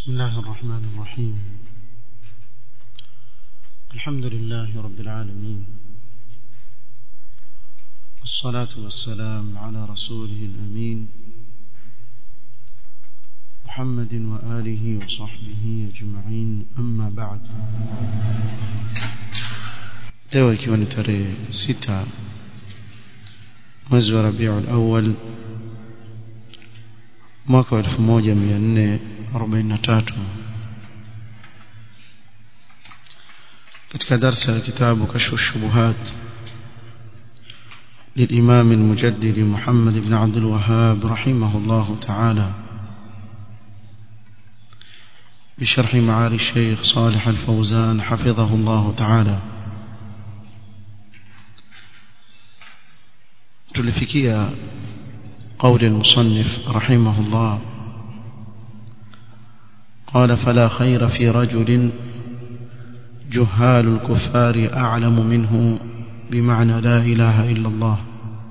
بسم الله الرحمن الرحيم الحمد لله رب العالمين والصلاة والسلام على رسوله الأمين محمد وآله وصحبه أجمعين أما بعد leo ikiwa ni tarehe sita mwezi wa rabiul awal mwaka wa 1443 katika darsa ya kitabu kashfu shubuhat للإمام المجدد محمد بن عبد الوهاب رحمه الله تعالى بشرح معالي الشيخ صالح الفوزان حفظه الله تعالى tulifikia قول المصنف رحمه الله قال فلا خير في رجل جهال الكفار أعلم منه بمعنى لا إله إلا الله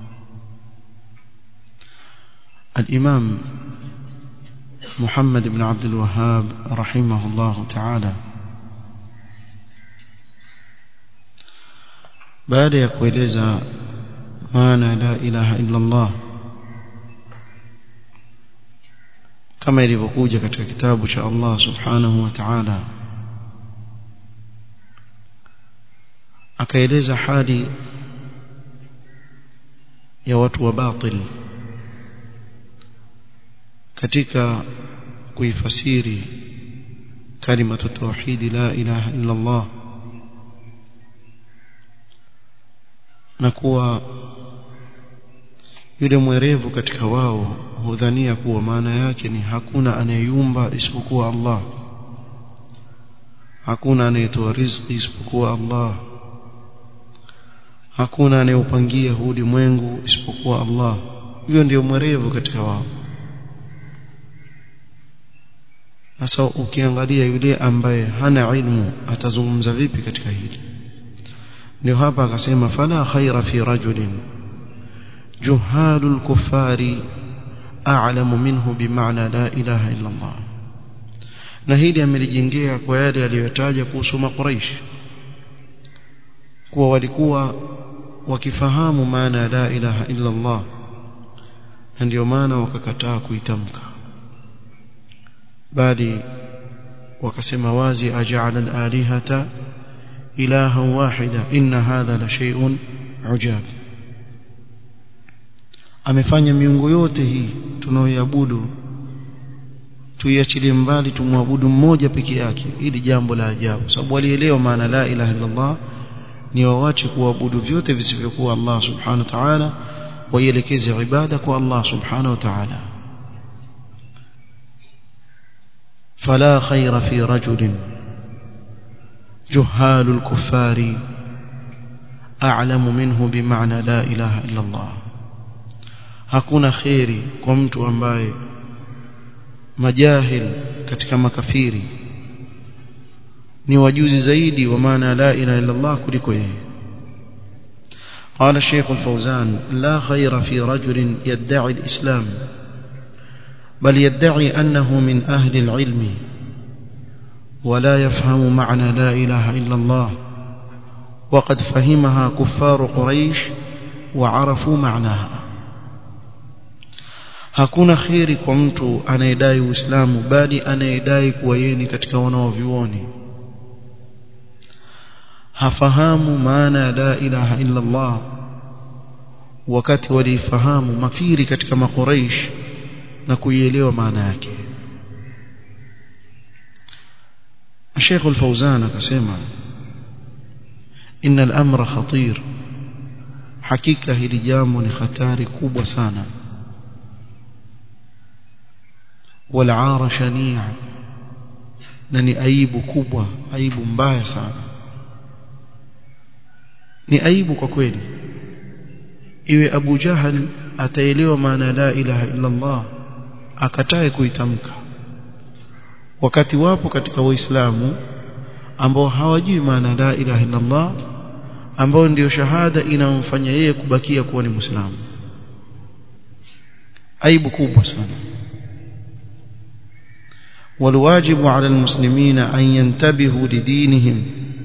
الإمام محمد بن عبد الوهاب رحمه الله تعالى baada ya kueleza maana la ilaha illa Allah kama ilivyokuja katika kitabu cha Allah subhanahu wa ta'ala akaeleza hali ya watu wa batil katika kuifasiri kalimatu tauhid la ilaha illa Allah na kuwa yule mwerevu katika wao hudhania kuwa maana yake ni hakuna anayeyumba isipokuwa Allah hakuna anayetoa riziki isipokuwa Allah hakuna anayeupangia huu ulimwengu isipokuwa Allah huyo ndio mwerevu katika wao sasa ukiangalia yule ambaye hana ilmu atazungumza vipi katika hili ndio hapa akasema fala khaira fi rajulin جهال الكفار أعلم منه بمعنى لا إله إلا الله na hili amelijengea kwa yale aliyotaja kuhusu makuraish kuwa walikuwa wakifahamu maana la ilaha illa Allah na ndio maana wakakataa kuitamka bali wakasema wazi aja'ala al-alihata ilahan wahida inna hadha la shay'un ujab amefanya miungu yote hii tunaoiabudu tuiachilie mbali tumwabudu mmoja peke yake ili jambo la ajabu sababu walielewa maana la ilaha illa Allah ni wawache kuabudu vyote visivyokuwa Allah subhanahu wa ta'ala waielekeze ibada kwa Allah subhanahu wa ta'ala فلا خير في رجل جهال الكفار أعلم منه بمعنى لا إله إلا الله hakuna kheri kwa mtu ambaye majahil katika makafiri ni wajuzi zaidi wa maana la ilaha illa Allah kuliko yeye قال الشيخ الفوزان لا خير في رجل يدعي الإسلام بل يدعي أنه من أهل العلم ولا يفهم معنى لا إله إلا الله وقد فهمها كفار قريش وعرفوا معناها hakuna khiri kwa mtu anayedai uislamu bali anayedai kuwa yeye ni katika wanaovioni hafahamu maana ya la ilaha illa Allah wakati walifahamu mafiri katika makuraish na kuielewa maana yake Sheikh Al-Fauzan akasema inna al-amra khatir hakika hili jambo ni hatari kubwa sana والعار شنيع na ni aibu kubwa aibu mbaya sana ni aibu kwa kweli iwe Abu Jahal ataelewa maana la ilaha illa Allah akatae kuitamka wakati wapo katika waislamu ambao hawajui maana la ilaha illa Allah ambao ndio shahada inamfanya yeye kubakia kuwa ni muislamu aibu kubwa sana والواجب على المسلمين أن ينتبهوا لدينهم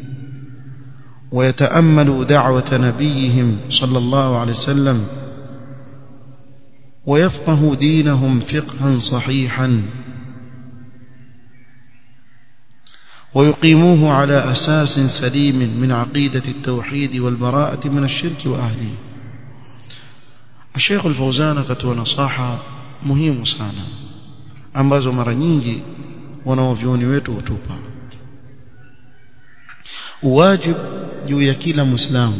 ويتأملوا دعوة نبيهم صلى الله عليه وسلم ويفقهوا دينهم فقها صحيحا ويقيموه على أساس سليم من عقيدة التوحيد والبراءة من الشرك وأهله الشيخ الفوزان كتوى نصاحة مهم sana ambazo mara nyingi wanaovyoni wetu hutupa uwajib juu ya kila muislamu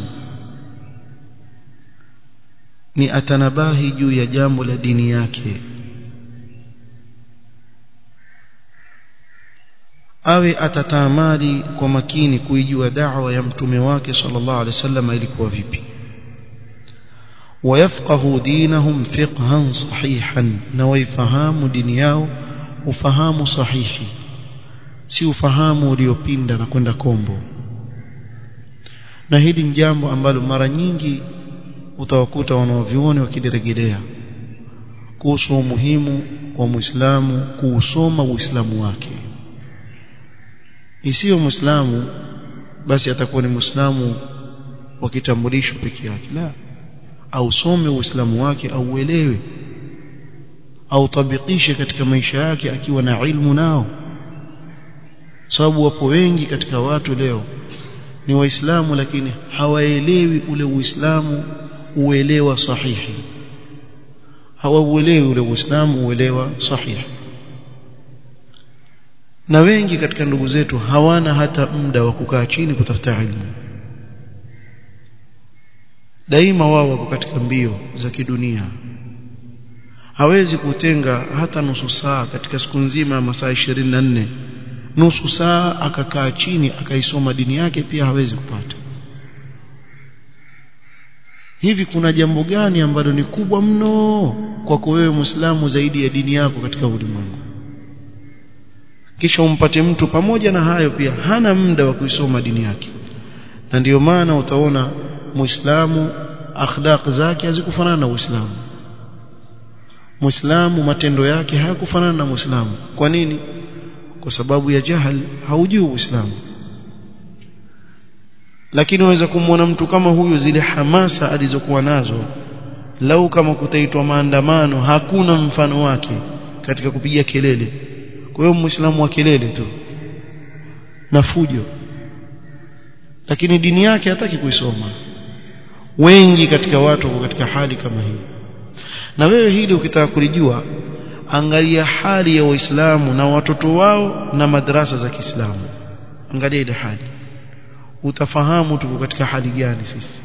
ni atanabahi juu ya jambo la dini yake awe atatamali kwa makini kuijua da'wa ya mtume wake sallallahu alaihi wasallam ilikuwa vipi ويفقه دينهم فقها صحيحا نويفهام dini yao ufahamu sahihi si ufahamu uliopinda na kwenda kombo na hili ni jambo ambalo mara nyingi utawakuta wanaovioni wakidiregelea kuhusu umuhimu wa Muislamu kuusoma Uislamu wake isiyo Muislamu basi atakuwa ni Muislamu wa kitambulisho peke yake la ausome Uislamu wake au uelewe au tabikishe katika maisha yake akiwa na ilmu nao sababu wapo wengi katika watu leo ni waislamu lakini hawaelewi ule uislamu uelewa sahihi hawauelewi ule uislamu uelewa sahihi na wengi katika ndugu zetu hawana hata muda wa kukaa chini kutafuta ilmu daima wao wako katika mbio za kidunia hawezi kutenga hata nusu saa katika siku nzima ya masaa 24 nusu saa akakaa chini akaisoma dini yake pia hawezi kupata hivi kuna jambo gani ambalo ni kubwa mno kwako wewe Muislamu zaidi ya dini yako katika ulimwengu kisha umpate mtu pamoja na hayo pia hana muda wa kuisoma dini yake na ndiyo maana utaona Muislamu akhlaq zake hazikufanana na Uislamu Muislamu matendo yake hayakufanana na Muislamu kwa nini kwa sababu ya jahal haujui Uislamu lakini waweza kumwona mtu kama huyu zile hamasa alizokuwa nazo lau kama kutaitwa maandamano hakuna mfano wake katika kupiga kelele kwa hiyo muislamu wa kelele tu na fujo lakini dini yake hataki kuisoma wengi katika watu wako katika hali kama hii na wewe hili ukitaka kulijua angalia hali ya waislamu na watoto wao na madrasa za Kiislamu angalia ile hali utafahamu tuko katika hali gani sisi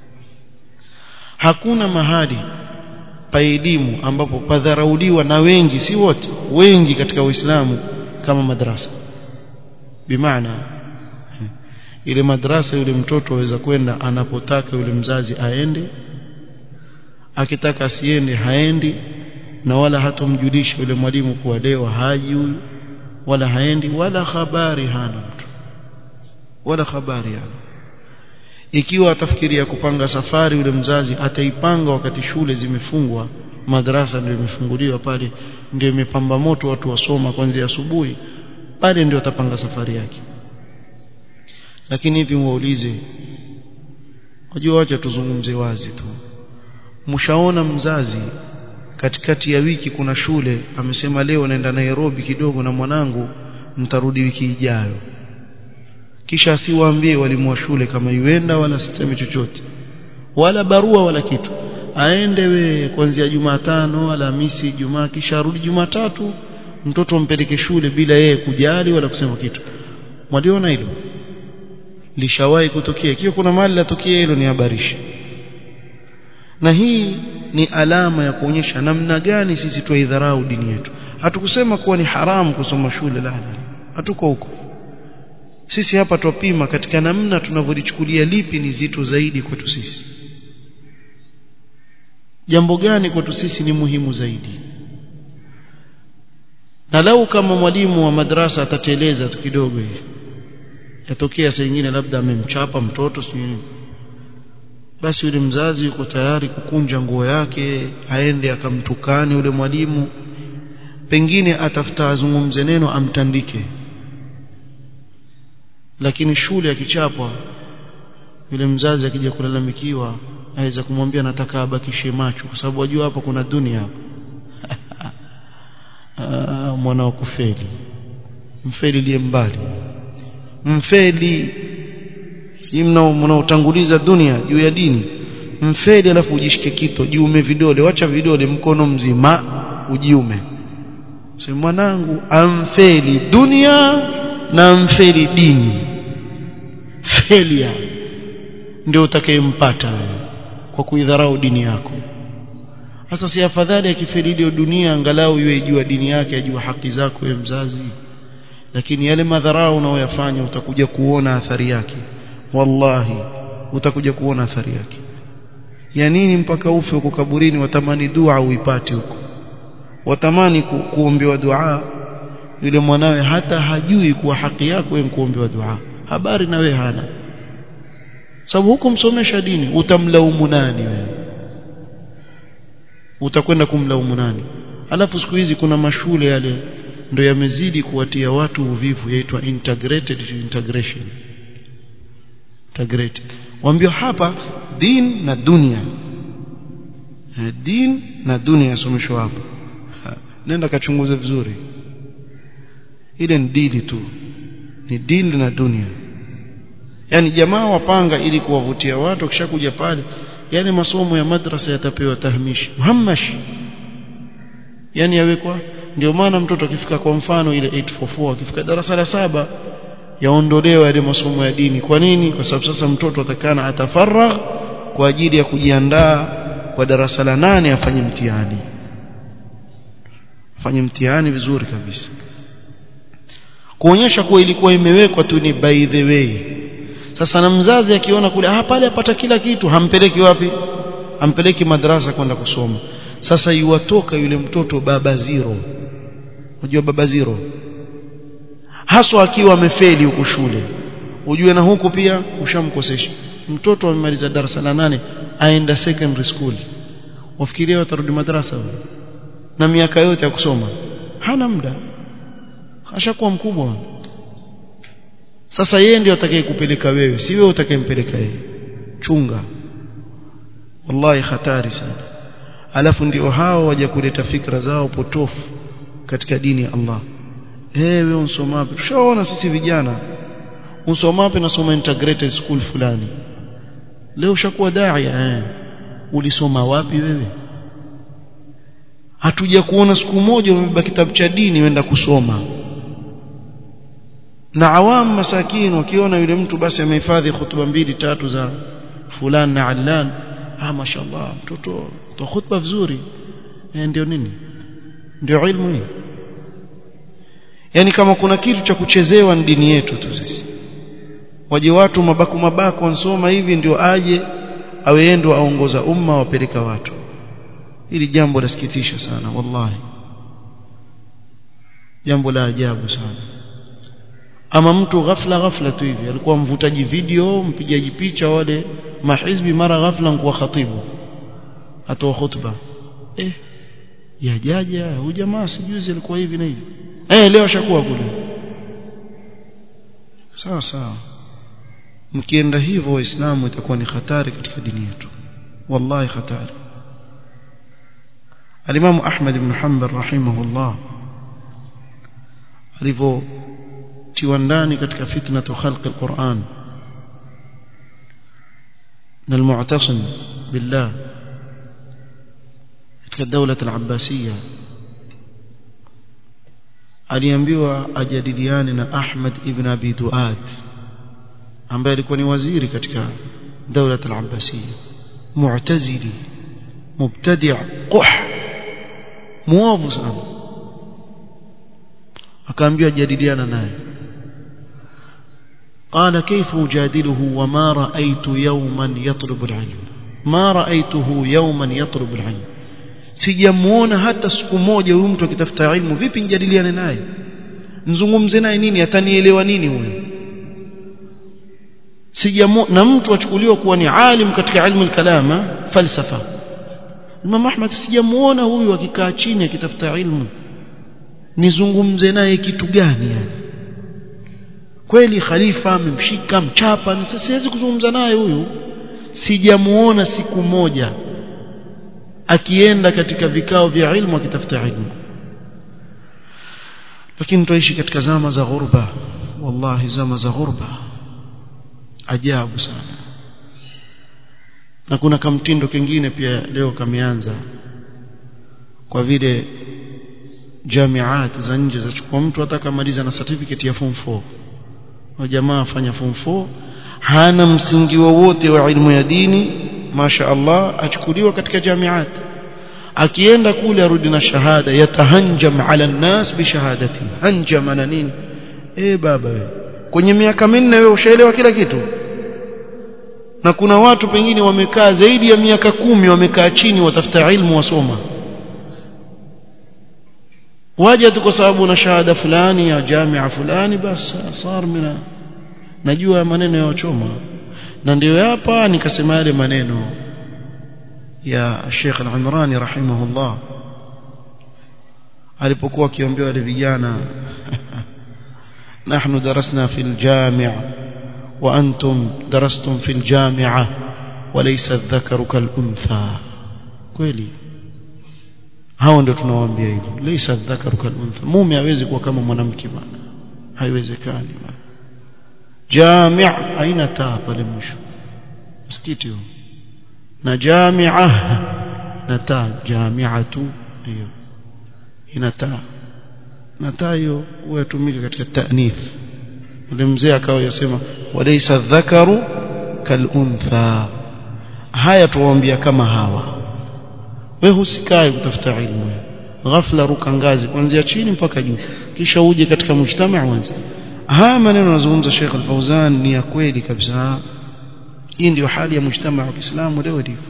hakuna mahali pa elimu ambapo padharauliwa na wengi si wote wengi katika Uislamu kama madrasa bimaana ile madrasa yule mtoto aweza kwenda anapotaka yule mzazi aende akitaka asiende haendi na wala hatomjulisha yule mwalimu kuwa leo haji huyu wala haendi wala habari hana mtu wala habari hana ikiwa atafikiria kupanga safari yule mzazi ataipanga wakati shule zimefungwa madrasa ndio imefunguliwa pale ndio imepamba moto watu wasoma kuanzia asubuhi pale ndio atapanga safari yake lakini hivi muulize wajua wacha tuzungumze wazi tu mshaona mzazi katikati ya wiki kuna shule amesema leo naenda Nairobi kidogo na mwanangu mtarudi wiki ijayo kisha asiwaambie walimu wa shule kama yuenda wala siseme chochote wala barua wala kitu aende we kuanzia Jumatano Alhamisi Jumaa kisha arudi Jumatatu mtoto mpeleke shule bila yeye kujali wala kusema kitu mwaliona hilo lishawahi kutokea ikiwa kuna mali latokea hilo ni habarishi na hii ni alama ya kuonyesha namna gani sisi tuidharau dini yetu hatukusema kuwa ni haramu kusoma shule la la hatuko huko sisi hapa twapima katika namna tunavyolichukulia lipi ni zito zaidi kwetu sisi jambo gani kwetu sisi ni muhimu zaidi na lau kama mwalimu wa madrasa atateleza tu kidogo hivi yatokea saa nyingine labda amemchapa mtoto sijui basi yule mzazi yuko tayari kukunja nguo yake aende akamtukane yule mwalimu pengine atafuta azungumze neno amtandike lakini shule akichapwa yule mzazi akija kulalamikiwa aweza kumwambia nataka abakishe macho kwa sababu wajua hapa kuna dunia hapa mwana wa kufeli mfeli liye mbali mfeli si mnaotanguliza dunia juu ya dini mfeli alafu ujishike kito jiume vidole wacha vidole mkono mzima ujiume sema mwanangu amfeli dunia na mfeli dini felia ndio utakayempata wewe kwa kuidharau dini yako sasa si afadhali akifeli ile dunia angalau yeye jua dini yake ajua haki zako wewe mzazi lakini yale madharau unaoyafanya utakuja kuona athari yake wallahi utakuja kuona athari yake ya nini mpaka ufe huko kaburini watamani dua uipate huko watamani ku, kuombewa dua yule mwanawe hata hajui kuwa haki yako wewe kuombewa dua habari na wewe hana sababu huko msomesha dini utamlaumu nani wewe utakwenda kumlaumu nani alafu siku hizi kuna mashule yale ndio yamezidi kuwatia watu uvivu yaitwa integrated integration integrated waambia hapa din na dunia din na dunia yasomeshwa hapa nenda kachunguze vizuri ile ni dili tu ni dili na dunia yani jamaa wapanga ili kuwavutia watu kishakuja pale yale masomo ya madrasa yatapewa tahmishi muhammash yani yawekwa ndio maana mtoto akifika kwa mfano ile 844 akifika darasa la saba yaondolewa yale masomo ya dini kwa nini kwa sababu sasa mtoto atakana atafaragh kwa ajili ya kujiandaa kwa darasa la nane afanye mtihani afanye mtihani vizuri kabisa kuonyesha kuwa ilikuwa imewekwa tu ni by the way sasa na mzazi akiona kule ah pale apata kila kitu hampeleki wapi hampeleki madrasa kwenda kusoma sasa yuwatoka yule mtoto baba zero unajua baba zero haswa akiwa amefeli huku shule ujue na huku pia ushamkosesha mtoto amemaliza darasa la nane aenda secondary school wafikiria watarudi madrasa na miaka yote ya kusoma hana muda ashakuwa mkubwa sasa yeye ndio atakaye kupeleka wewe si wewe utakayempeleka yeye chunga wallahi hatari sana alafu ndio hao waje kuleta fikra zao potofu katika dini ya Allah wewe unsomapi tushaona sisi vijana unsomapi nasoma integrated school fulani leo ushakuwa daia eh ulisoma wapi wewe hatuja kuona siku moja umebeba kitabu cha dini wenda kusoma na awam masakin wakiona yule mtu basi amehifadhi khutba mbili tatu za fulani na allan ah mashallah mtoto to khutba vizuri e, ndio nini ndio ilmu hii yani kama kuna kitu cha kuchezewa ni dini yetu tu sisi waje watu mabaku mabaku wansoma hivi ndio aje awe ndo aongoza umma wapeleka watu hili jambo lasikitisha sana wallahi jambo la ajabu sana ama mtu ghafla ghafla tu hivi alikuwa mvutaji video mpigaji picha wale mahizbi mara ghafla nkuwa khatibu atoa khutba eh ya jaja huyu jamaa sijuzi alikuwa hivi na hivi eh leo ashakuwa kule sawa sawa mkienda hivyo waislamu itakuwa ni hatari katika dini yetu wallahi hatari الإمام أحمد بن حنبل رحمه الله alivyo tiwa ndani katika fitnatu khalqi alquran na almu'tasim billah katika dawla al-abbasiyya aliambiwa ajadiliane na Ahmad ibn Abi Duad ambaye alikuwa ni waziri katika dawla al-abbasiyya mu'tazili mubtadi' quh muovu sana akaambiwa jadiliana naye قال كيف أجادله وما رأيت يوما يطلب العلم ما رأيته يوما يطلب العلم sijamuona hata siku moja huyu mtu akitafuta ilmu vipi njadiliane naye nzungumze naye nini atanielewa nini huyo sijamuona na mtu achukuliwa kuwa ni alim katika ilmu al-kalama falsafa Imam Ahmad sijamuona huyu akikaa chini akitafuta ilmu nizungumze naye kitu gani yani kweli khalifa amemshika mchapa siwezi kuzungumza naye huyu sijamuona siku moja akienda katika vikao vya ilmu akitafuta ilmu lakini tuishi katika zama za ghurba wallahi zama za ghurba ajabu sana na kuna kamtindo kingine pia leo kameanza kwa vile jamiat za nje zachukua mtu hata kamaliza na certificate ya form 4 na jamaa afanya form 4 hana msingi wowote wa, wa ilmu ya dini masha Allah achukuliwa katika jamiat akienda kule arudi na shahada yatahanjam ala nnas bishahadati hanjam na nini eh baba we kwenye miaka minne wewe ushaelewa kila kitu na kuna watu pengine wamekaa zaidi ya miaka kumi wamekaa chini watafuta ilmu wasoma waje tu kwa sababu na shahada fulani ya jamia fulani basi sar mina najua maneno ya wachoma na ndio hapa nikasema yale maneno ya Sheikh Al-Imrani rahimahullah alipokuwa akiambia wale vijana nahnu darasna fil jami' wa antum darastum fil jami'a walaysa adh-dhakaru kal untha kweli hao ndio tunawaambia hivyo laysa adh-dhakaru kal untha mume hawezi kuwa kama mwanamke bwana haiwezekani bwana jami' aina taa pale mwisho msikiti huo na jamia na taa jamiatu hiyo ina taa na taa hiyo hutumika katika ta'nith ule mzee akawa yasema walaysa dhakaru kaluntha haya tuwaambia kama hawa wewe usikae kutafuta ilmu ghafla ruka ngazi kuanzia chini mpaka juu kisha uje katika mujtamaa uanze haya maneno anazungumza Sheikh Al-Fauzan ni ya kweli kabisa hii ndio hali ya mujtamaa wa Kiislamu leo ilivyo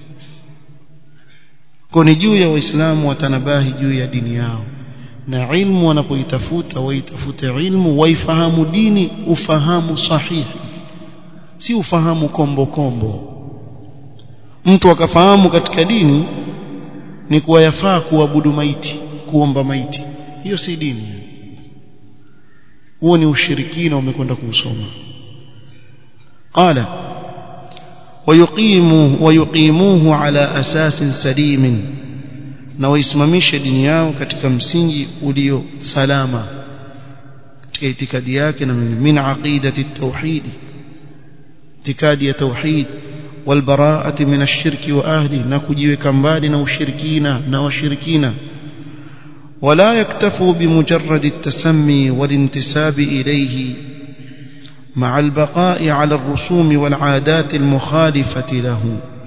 kwa ni juu ya waislamu watanabahi juu ya dini yao na ilmu wanapoitafuta waitafute ilmu waifahamu dini ufahamu sahihi si ufahamu kombo kombo mtu akafahamu katika dini ni kuwa yafaa kuabudu maiti kuomba maiti hiyo si dini huo ni ushirikina umekwenda kuusoma qala ويقيموه ويقيموه على أساس سليم na waisimamishe dini yao katika msingi ulio salama katika itikadi yake na min aqidati tauhid itikadi ya tauhid walbaraati min ash-shirki wa ahli na kujiweka mbali na ushirikina na washirikina wala yaktafu bimujarrad at-tasammi wal-intisab ilayhi مع البقاء على الرسوم والعادات المخالفة له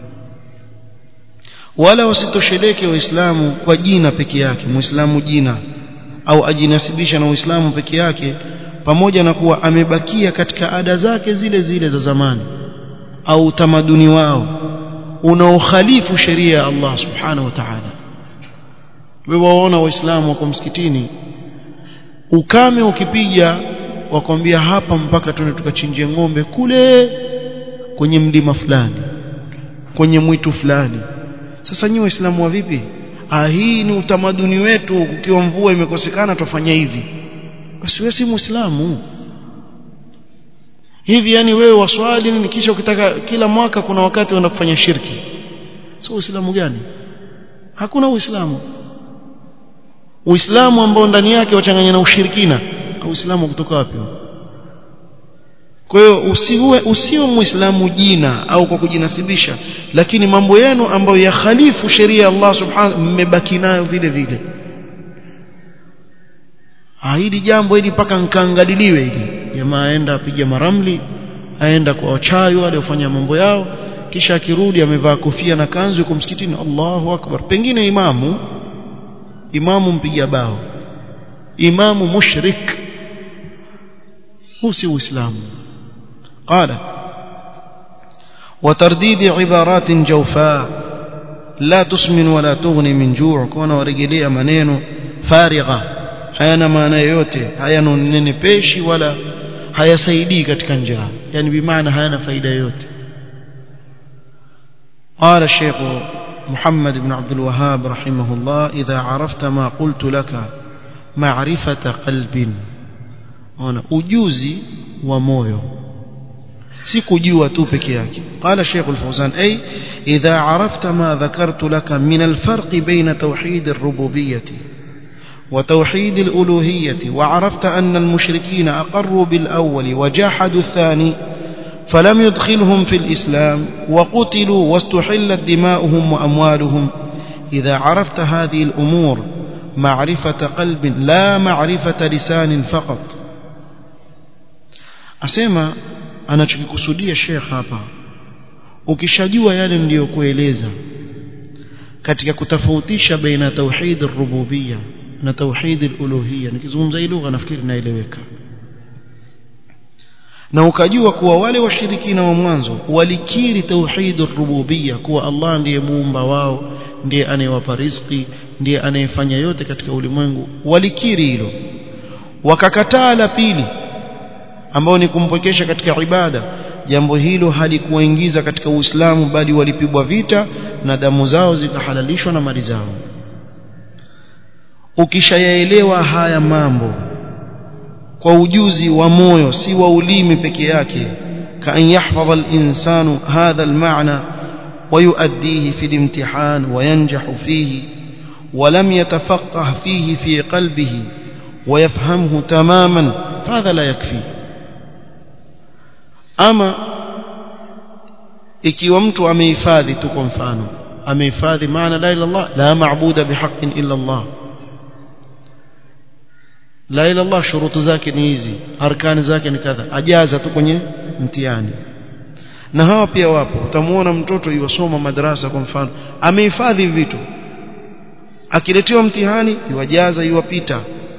wala wasitosheleke waislamu kwa jina peke yake muislamu jina au ajinasibisha na uislamu peke yake pamoja na kuwa amebakia katika ada zake zile zile za zamani au utamaduni wao unaokhalifu sheria ya Allah subhanahu wa ta'ala wewe waona waislamu wako msikitini ukame ukipiga wakwambia hapa mpaka tuende tukachinjie ng'ombe kule kwenye mlima fulani kwenye mwitu fulani sasa nyinyi waislamu wa vipi ah hii ni utamaduni wetu kukiwa mvua imekosekana tufanya hivi basi wewe si muislamu hivi yani wewe waswali nini kisha ukitaka kila mwaka kuna wakati unaenda kufanya shirki sio uislamu gani hakuna uislamu uislamu ambao ndani yake wachanganya na ushirikina uislamu kutoka wapi kwa hiyo usiwe usiwe muislamu jina au kwa kujinasibisha lakini mambo yenu ambayo yakhalifu sheria ya Allah subhanahu mmebaki nayo vile vile hili jambo hili mpaka nkaangaliliwe hili jamaa aenda apiga maramli aenda kwa wachawi wale wafanya mambo yao kisha akirudi amevaa kofia na kanzu yuko msikitini Allahu akbar pengine imamu imamu mpiga bao imamu mushrik huu si uislamu قال وترديد عبارات جوفاء لا تسمن ولا تغني من جوع كون ورجليه maneno farigha hayana maana yoyote hayana nene peshi wala hayasaidii katika njaa yani bimaana hayana faida yoyote قال الشيخ محمد بن عبد الوهاب رحمه الله إذا عرفت ما قلت لك ma'rifata qalbin ona ujuzi wa moyo si kujua tu peke yake qala Sheikh Al-Fawzan ay idha arafta ma dhakartu laka min al-farq bayna tawhid ar-rububiyyah وتوحيد الألوهية وعرفت أن المشركين أقروا بالأول وجحدوا الثاني فلم يدخلهم في الإسلام وقتلوا واستحلت دماؤهم وأموالهم إذا عرفت هذه الأمور معرفة قلب لا معرفة لسان فقط أسمى أنا تكسودي الشيخ hapa ukishajua yale niliyokueleza katika kutofautisha baina tauhid ar-rububiyya na tauhid al-uluhiyya nikizungumza hii lugha nafikiri naeleweka na ukajua kuwa wale washirikina wa mwanzo walikiri tauhid ar-rububiyya kuwa Allah ndiye muumba wao ndiye anayewapa riziki ndiye anayefanya yote katika ulimwengu walikiri hilo wakakataa la pili ambao ni kumpokesha katika ibada jambo hilo halikuwaingiza katika Uislamu bali walipigwa vita na damu zao zikahalalishwa na mali zao ukishayaelewa haya mambo kwa ujuzi wa moyo si wa ulimi peke yake kaan yahfadha al-insanu hadha al-ma'na ويؤديه في الامتحان وينجح فيه ولم يتفقه فيه في قلبه ويفهمه تماما فهذا لا يكفي أما ikiwa mtu amehifadhi tu kwa mfano amehifadhi maana la ilaha illallah la maabuda bihaqqin illa Allah la ilaha illallah shurutu zake ni hizi arkani zake ni kadha ajaza tu kwenye mtihani na hawa pia wapo utamuona mtoto yuwasoma madrasa kwa mfano amehifadhi vitu akiletewa mtihani yuwajaza yuwapita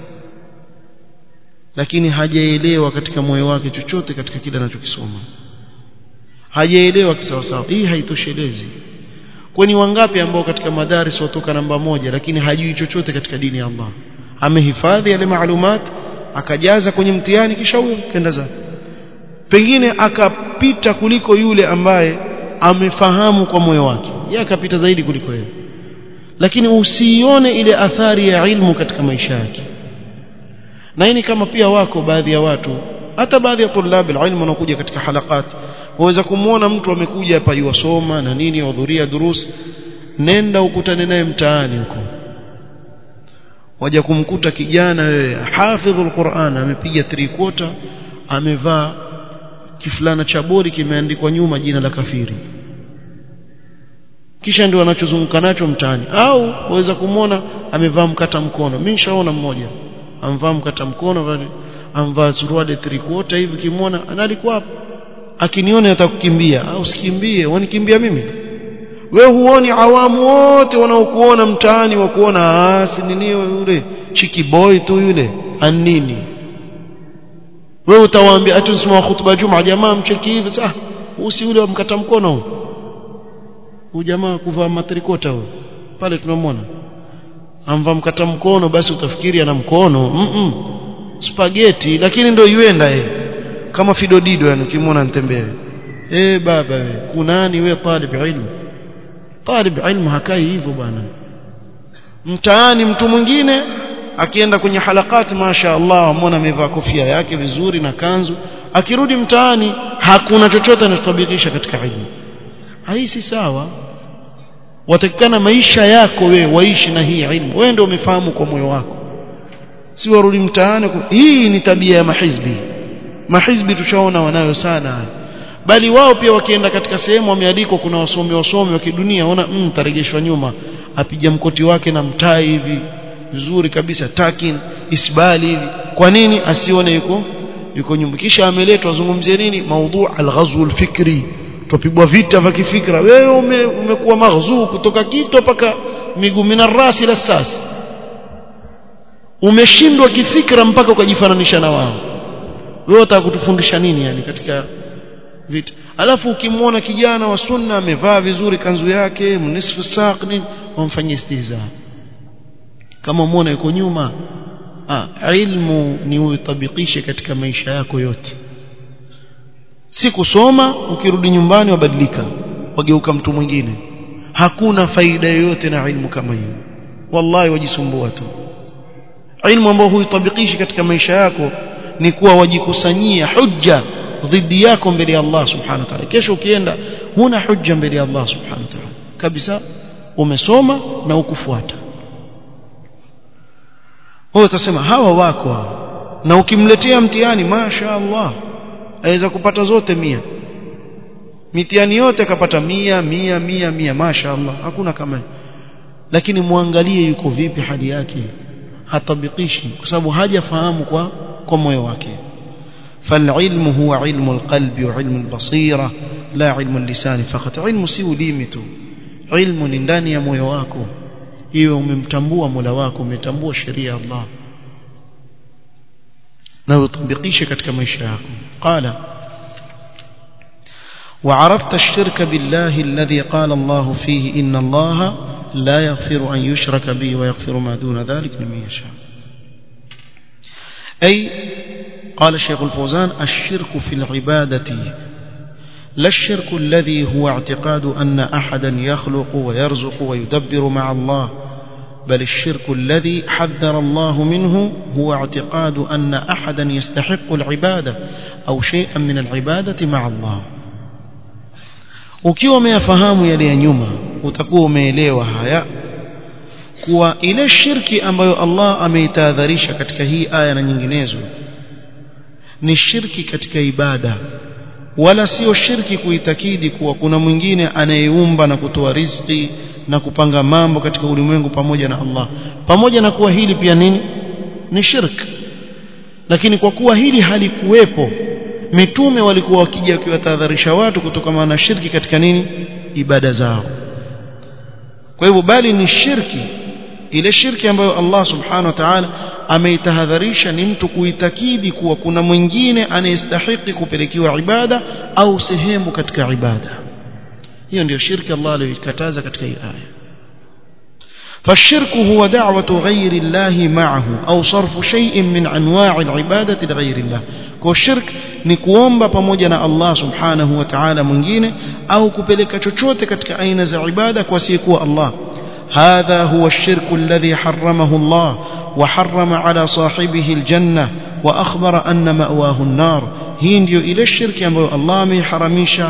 lakini hajaelewa katika moyo wake chochote katika kile anachokisoma hajaelewa kisawasawa hii haitoshelezi kwani wangapi ambao katika madaris watoka namba moja lakini hajui chochote katika dini ya Allah amehifadhi yale maalumat akajaza kwenye mtihani kisha huyo kenda zake pengine akapita kuliko yule ambaye amefahamu kwa moyo wake yeye akapita zaidi kuliko yeye lakini usione ile athari ya ilmu katika maisha yake na hii kama pia wako baadhi ya watu hata baadhi ya tulab ilmu wanakuja katika halakat waweza kumuona mtu amekuja hapa yuwasoma na nini wahudhuria durus nenda ukutane naye mtaani huko waja kumkuta kijana wewe hafidhul Qur'an amepiga 3 quarter amevaa kifulana cha bori kimeandikwa nyuma jina la kafiri kisha ndio anachozunguka nacho mtaani au waweza kumwona amevaa mkata mkono mimi nishaona mmoja amvaa mkata mkono amvaa suruali 3 quarter hivi kimwona analikuwa hapo akiniona atakukimbia au sikimbie wanikimbia mimi wewe huoni awamu wote wanaokuona mtaani wa kuona ah si nini yule chiki boy tu yule anini wewe utawaambia ati usimama khutba juma jamaa mcheki hivi sasa usi yule wa mkata mkono huyo huyu jamaa kuvaa matrikota huyo pale tunamwona amvaa mkata mkono basi utafikiri ana mkono mm -mm. spaghetti lakini ndio yuenda yeye kama fidodido yani ukimwona nitembee eh baba wewe kunani wewe talib ilmu talib ilmu hakai hivyo bwana mtaani mtu mwingine akienda kwenye halakati masha Allah amona amevaa kofia yake vizuri na kanzu akirudi mtaani hakuna chochote anachotabikisha katika ilmu hii si sawa watakikana maisha yako we waishi na hii ilmu wewe ndio umefahamu kwa moyo wako si warudi mtaani hii ni tabia ya mahizbi mahizbi tushaona wanayo sana bali wao pia wakienda katika sehemu wameandikwa kuna wasomi wasomi wa kidunia ona mm, tarejeshwa nyuma apija mkoti wake na mtai hivi vizuri kabisa takin isbali hivi kwa nini asione yuko yuko nyuma kisha ameletwa azungumzie nini maudhu alghazw alfikri tupigwa vita vya kifikra wewe ume, umekuwa maghzuu kutoka kito mpaka miguu minarasi la sas umeshindwa kifikra mpaka ukajifananisha na wao wewe unataka kutufundisha nini yani katika vita alafu ukimwona kijana wa sunna amevaa vizuri kanzu yake mnisfu saq nini wamfanyia istihza kama umeona yuko nyuma ah, ilmu ni uitabikishe katika maisha yako yote si kusoma ukirudi nyumbani wabadilika wageuka mtu mwingine hakuna faida yoyote na ilmu kama hiyo wallahi wajisumbua tu ilmu ambayo huitabikishi katika maisha yako ni kuwa wajikusanyia hujja dhidi yako mbele ya Allah subhanahu wa ta'ala kesho ukienda huna hujja mbele ya Allah subhanahu wa ta'ala kabisa umesoma na ukufuata wewe utasema hawa wako hawa na ukimletea mtihani masha Allah aweza kupata zote mia mitihani yote akapata mia mia mia mia masha Allah hakuna kama lakini muangalie yuko vipi hali yake hatabikishi kwa sababu hajafahamu kwa kwa moyo wake فالعلم هو علم القلب وعلم البصيرة لا علم اللسان فقط علم si ulimi tu ilmu ni ndani ya moyo wako iwe umemtambua Mola wako umetambua sheria ya Allah na utabikishe katika maisha yako qala وعرفت الشرك بالله الذي قال الله فيه إن الله لا يغفر أن يشرك به ويغفر ما دون ذلك لمن يشاء أي قال الشيخ الفوزان الشرك في العبادة لا الشرك الذي هو اعتقاد أن أحدا يخلق ويرزق ويدبر مع الله بل الشرك الذي حذر الله منه هو اعتقاد أن أحدا يستحق العبادة أو شيئا من العبادة مع الله ukiwa umeyafahamu yale ya nyuma utakuwa umeelewa haya kuwa ile shirki ambayo Allah ameitahadharisha katika hii aya na nyinginezo ni shirki katika ibada wala sio shirki kuitakidi kuwa kuna mwingine anayeumba na kutoa riziki na kupanga mambo katika ulimwengu pamoja na Allah pamoja na kuwa hili pia nini ni shirk lakini kwa kuwa hili halikuwepo mitume walikuwa wakija wakiwatahadharisha watu kutokana na shirki katika nini ibada zao kwa hivyo bali ni shirki ile shirki ambayo Allah subhanahu wa ta'ala ameitahadharisha ni mtu kuitakidi kuwa kuna mwingine anayestahili kupelekiwa ibada au sehemu katika ibada hiyo ndio shirki Allah aliyokataza katika hii aya فالشرك هو دعوة غير الله معه أو صرف شيء من أنواع العبادة لغير الله كالشرك نكوomba pamoja na Allah subhanahu wa ta'ala mwingine au kupeleka chochote katika aina za ibada kwa siku Allah هذا هو الشرك الذي حرمه الله وحرم على صاحبه الجنة وأخبر أن مأواه النار هي ndio ile shirki ambayo Allah ameharamisha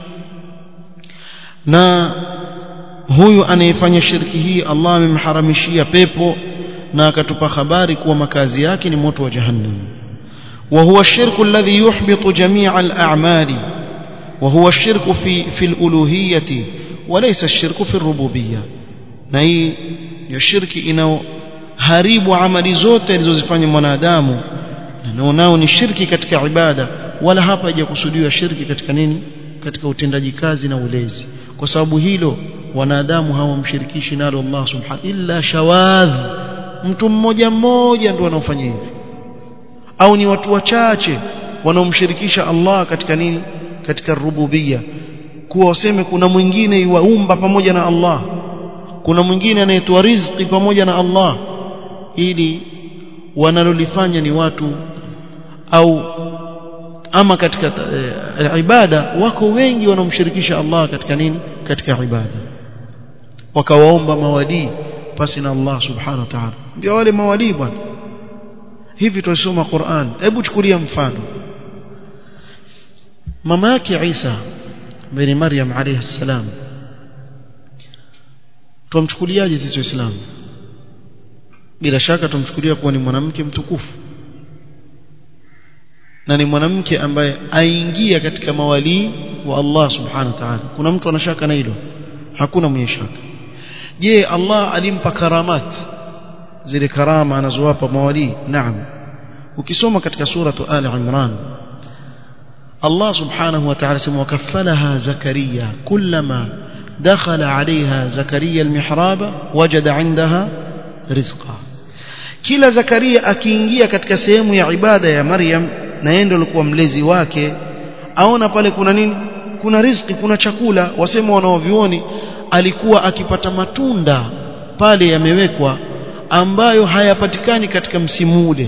na huyu anayefanya shirki hii Allah amemharamishia pepo na akatupa habari kuwa makazi yake ni moto wa jahannam وهو الشرك الذي يحبط جميع الأعمال وهو الشرك في في الألوهية وليس الشرك في الربوبية na hii ndio shirki inayoharibu amali zote alizozifanya mwanadamu na nao ni shirki katika ibada wala hapa haijakusudiwa shirki katika nini katika utendaji kazi na ulezi kwa sababu hilo wanadamu hawamshirikishi nalo Allah subhanahu illa shawadh mtu mmoja mmoja ndio wanaofanya hivi au ni watu wachache wanaomshirikisha Allah katika nini katika rububia kuwa waseme kuna mwingine yuwaumba pamoja na Allah kuna mwingine anayetoa riziki pamoja na Allah ili wanalolifanya ni watu au ama katika e, ibada wako wengi wanaomshirikisha Allah katika nini katika ibada wakawaomba mawalii pasi na Allah subhanahu wa ta'ala ndio wale mawalii bwana hivi tulisoma Qur'an hebu chukulia mfano mama yake Isa bin Maryam alayhi salam tumchukuliaje sisi waislamu bila shaka tumchukulia kuwa ni mwanamke mtukufu na ni mwanamke ambaye aingia katika mawalii wa Allah subhanahu wa ta'ala kuna mtu anashaka na hilo hakuna mwenye shaka je Allah alimpa karamat zile karama anazowapa mawalii naam ukisoma katika suratu ali imran Allah subhanahu wa ta'ala sema wakaffalaha zakaria kullama دخل عليها زكريا المحراب وجد عندها رزقا kila zakaria akiingia katika sehemu ya ibada ya Maryam na yeye ndio alikuwa mlezi wake aona pale kuna nini kuna riziki kuna chakula wasema wanaovioni alikuwa akipata matunda pale yamewekwa ambayo hayapatikani katika msimu ule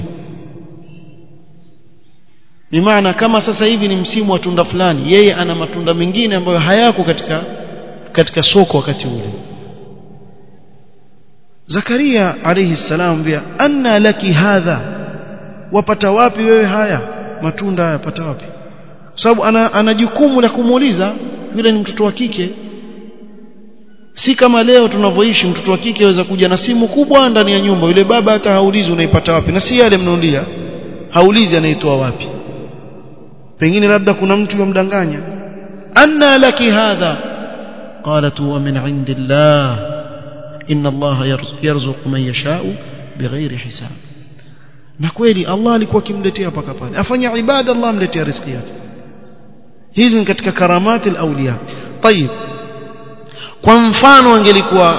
ni maana kama sasa hivi ni msimu wa tunda fulani yeye ana matunda mengine ambayo hayako katika katika soko wakati ule Zakaria alayhi salam bia anna laki hadha wapata wapi wewe haya matunda haya pata wapi sababu ana, ana jukumu la kumuuliza yule ni mtoto wa kike si kama leo tunavyoishi mtoto wa kike aweza kuja na simu kubwa ndani ya nyumba yule baba hata haulizi unaipata wapi na si yale mnaondia haulizi anaitoa wapi pengine labda kuna mtu yomdanganya anna laki hadha qalat huwa min indillah inna allaha yarzuqu man yasha'u bighairi hisab na kweli Allah alikuwa akimletea paka pale afanya ibada Allah amletea riziki yake hizi ni katika karamati al-awliya طيب kwa mfano angelikuwa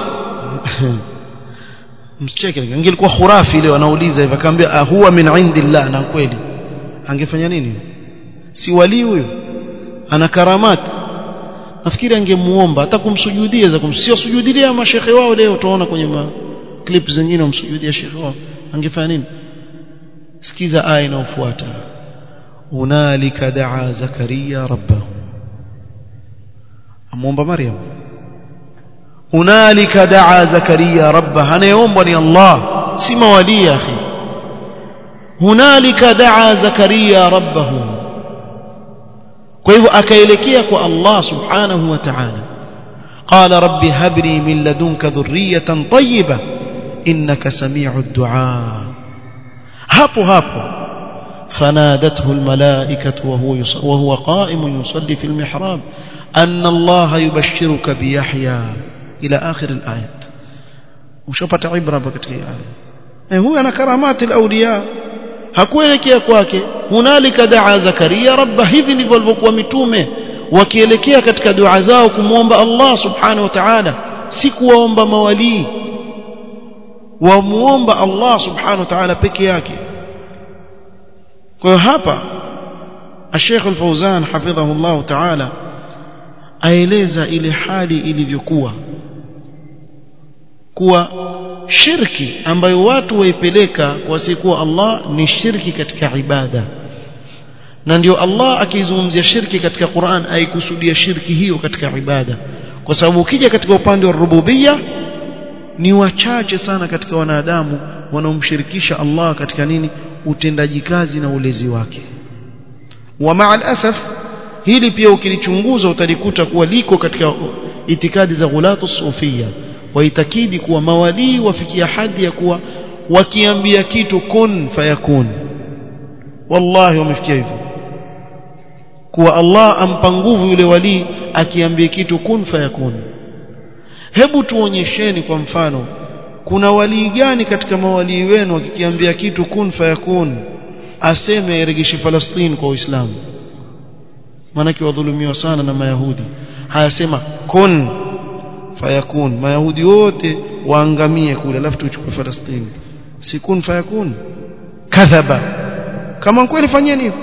msicheke angelikuwa khurafi leo anauliza hivyo akamwambia huwa min indillah na kweli angefanya nini si wali huyo ana karamat nafikiri angemuomba hata kumsujudia za kumsio sujudia mashekhe wao leo tunaona kwenye ma clip zingine wamsujudia shekhe wao angefanya nini sikiza aya inayofuata hunalika daa zakaria rabbahu amuomba maryam hunalika daa zakaria rabbahu anayeomba ni allah si mawali ya akhi hunalika daa zakaria rabbahu kwa hivyo akaelekea kwa allah subhanahu wa ta'ala قال رب هب لي من لدنك ذرية طيبة إنك سميع الدعاء hapo hapo فنادته الملائكة وهو, وهو قائم يصلي في المحراب أن الله يبشرك بيحيى إلى آخر الآيات وشفت عبرة بكتك آية هو أنا كرامات الأولياء hakuelekea kwake hunalika daa zakaria rabba hivi ndivyo walivyokuwa mitume wakielekea katika dua zao kumwomba Allah subhanahu wa ta'ala si kuwaomba mawalii wamuomba Allah subhanahu wa ta'ala peke yake kwa hiyo hapa Sheikh Al-Fauzan hafidhahu Allah ta'ala aeleza ile hali ilivyokuwa kuwa shirki ambayo watu waipeleka kwa sikuwa Allah ni shirki katika ibada na ndio Allah akizungumzia shirki katika Qur'an aikusudia shirki hiyo katika ibada kwa sababu ukija katika upande wa rububia ni wachache sana katika wanadamu wanaomshirikisha Allah katika nini utendaji kazi na ulezi wake wa ma'al asaf hili pia ukilichunguza utalikuta kuwa liko katika itikadi za ghulatu sufia waitakidi kuwa mawalii wafikia hadhi ya kuwa wakiambia kitu kun fayakun wallahi wamefikia hivyo kuwa Allah ampa nguvu yule walii akiambia kitu kun fayakun hebu tuonyesheni kwa mfano kuna walii gani katika mawalii wenu akikiambia kitu kun fayakun aseme airegeshe Falastini kwa Uislamu maanake wadhulumiwa sana na mayahudi hayasema kun fayakun mayahudi wote waangamie kule alafu tuchukue Falastini si kun fayakun kadhaba kama kweli fanyeni hivyo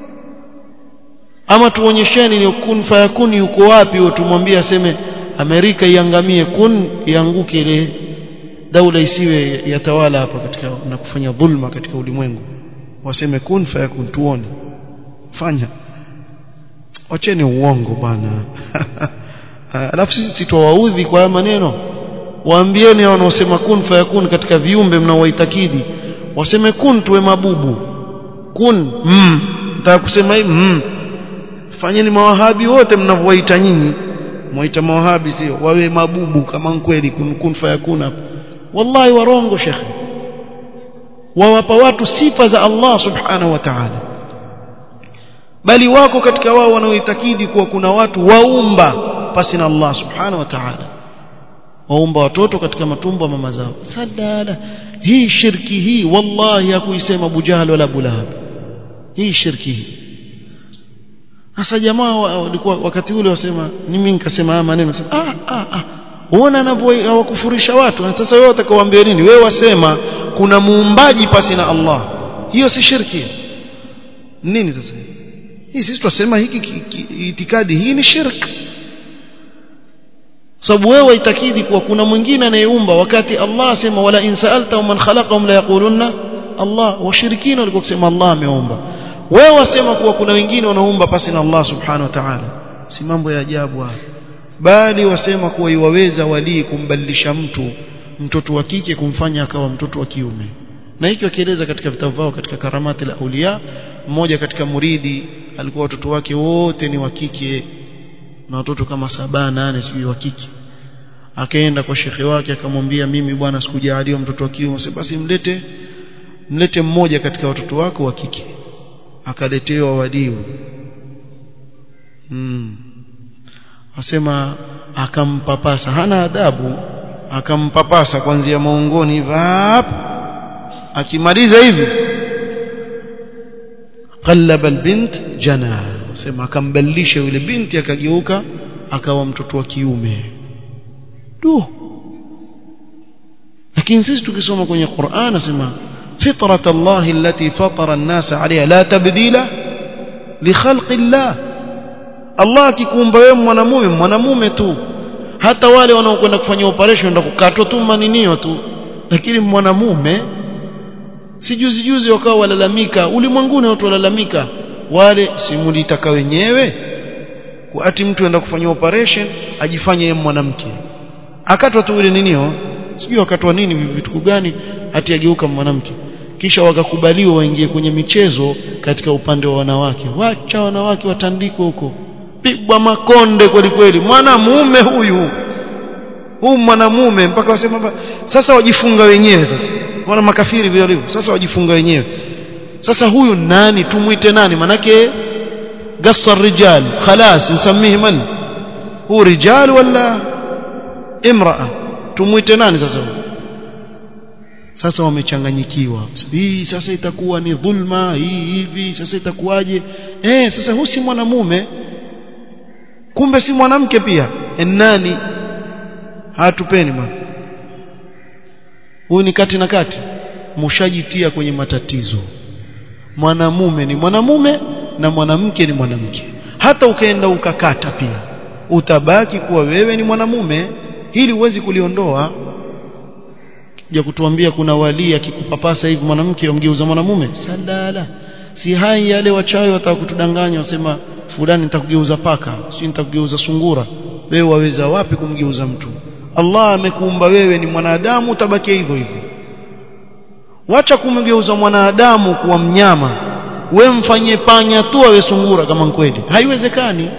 ama tuonyesheni ni kun fayakun yuko wapi tumwambie aseme Amerika iangamie kun ianguke ile daula isiwe yatawala hapa katika na kufanya dhulma katika ulimwengu waseme kun fayakun tuone fanya wacheni uongo bwana alafu sisi sitowaudhi kwa haya maneno waambieni wanaosema kun fayakun katika viumbe mnaowaitakidi waseme kun tuwe mabubu kun mm nataka kusema hivi mm fanyeni mawahabi wote mnavyowaita nyinyi mwaita mawahabi sio wawe mabubu kama kweli kun, kun fayakun hapo wallahi warongo shekhe wawapa watu sifa za Allah subhanahu wa ta'ala bali wako katika wao wanaoitakidi kuwa kuna watu waumba pasi na Allah subhanahu wa ta'ala waumba watoto katika matumbo ya mama zao sadala hii shirki hii wallahi hakuisema Abu Jahl wala Abu Lahab hii shirki hii sasa jamaa walikuwa wakati ule wasema mimi nikasema haya maneno ah ah ah uona anavyowakufurisha watu na sasa wewe utakaoambia nini wewe wasema kuna muumbaji pasi na Allah hiyo si shirki nini sasa hii sisi tunasema hiki itikadi hii ni shirki sababu wewe itakidi kuwa kuna mwingine anayeumba wakati Allah asema wala in sa'alta man khalaqahum la yaqulunna Allah washirikina walikuwa kusema Allah ameumba wewe wasema kuwa kuna wengine wanaumba pasi na Allah subhanahu wa ta'ala si mambo ya ajabu haya bali wasema kuwa iwaweza walii kumbadilisha mtu mtoto wa kike kumfanya akawa mtoto wa kiume na hiki wakieleza katika vitabu vyao katika karamati la aulia mmoja katika muridi alikuwa watoto wake wote ni wa kike na watoto kama saba nane sijui wa kike akaenda kwa shekhe wake akamwambia mimi bwana sikujaliwa mtoto wa kiume basi mlete mlete mmoja katika watoto wako wa kike akaletewa wadiu hmm. asema akampapasa hana adabu akampapasa kuanzia maungoni vap akimaliza hivi qallaba albint jana sema akambadilisha yule binti akageuka akawa mtoto wa kiume du lakini sisi tukisoma kwenye Qur'an nasema fitrat Allah allati fatara an-nas 'alayha la tabdila li khalqi Allah Allah akikuumba wewe mwanamume mwanamume tu hata wale wanaokwenda kufanya operation ndio kukatwa tu maninio tu lakini mwanamume si juzi juzi wakawa walalamika ulimwenguni watu walalamika wale simulitaka wenyewe ati mtu enda kufanya operation ajifanye yeye mwanamke akatwa tu ile ninio sijui akatwa nini vitu gani ati ageuka mwanamke kisha wakakubaliwa waingie kwenye michezo katika upande wa wanawake wacha wanawake watandikwe huko pigwa makonde kweli kweli mwanamume huyu huu mwanamume mpaka wasema sasa wajifunga wenyewe sasa wana makafiri vile walivyo sasa wajifunga wenyewe sasa huyu nani tumuite nani manake gassa rijal khalas nsammihi man huu rijal wala imraa tumuite nani sasa huyu sasa wamechanganyikiwa hii sasa itakuwa ni dhulma hii hivi sasa itakuwaje eh sasa huyu si mwanamume kumbe si mwanamke pia nani hatupeni bwana huyu ni kati na kati mushajitia kwenye matatizo mwanamume ni mwanamume na mwanamke ni mwanamke hata ukaenda ukakata pia utabaki kuwa wewe ni mwanamume hili huwezi kuliondoa ja kutuambia kuna wali akikupapasa hivi mwanamke umgeuza mwanamume sadala si hai yale wachawi wataka kutudanganya wasema fulani nitakugeuza paka si nitakugeuza sungura wewe waweza wapi kumgeuza mtu Allah amekuumba wewe ni mwanadamu utabaki hivyo hivyo wacha kumgeuza mwanadamu kuwa mnyama we mfanyie panya tu awe sungura kama kweli haiwezekani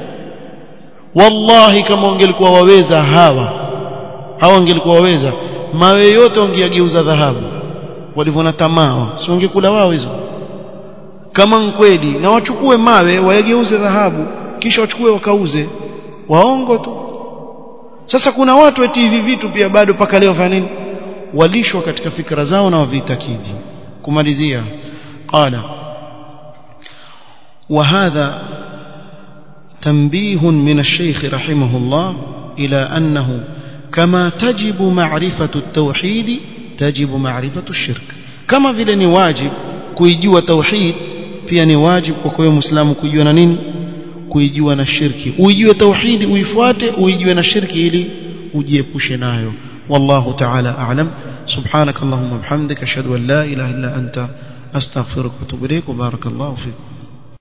wallahi kama wangelikuwa waweza hawa hawa wangelikuwa waweza mawe yote wangeyageuza dhahabu walivona tamaa si wangekula wao hizo kama kweli na wachukue mawe wayageuze dhahabu kisha wachukue wakauze waongo tu sasa kuna watu eti hivi vitu pia bado paka leo fanya nini walishwa katika fikra zao na wavitakidi kumalizia qala وهذا تنبيه من الشيخ رحمه الله إلى أنه كما تجب معرفة التوحيد تجب معرفة الشرك كما vile ni wajib kuijua tauhid pia ni wajib kwa kwa muislamu kujua na nini kuijua na shirki uijue tauhidi uifuate uijue na shirki ili ujiepushe nayo والله تعالى أعلم سبحانك اللهم وبحمدك أشهد أن لا إله إلا أنت أستغفرك وأتوب إليك وبارك الله فيكم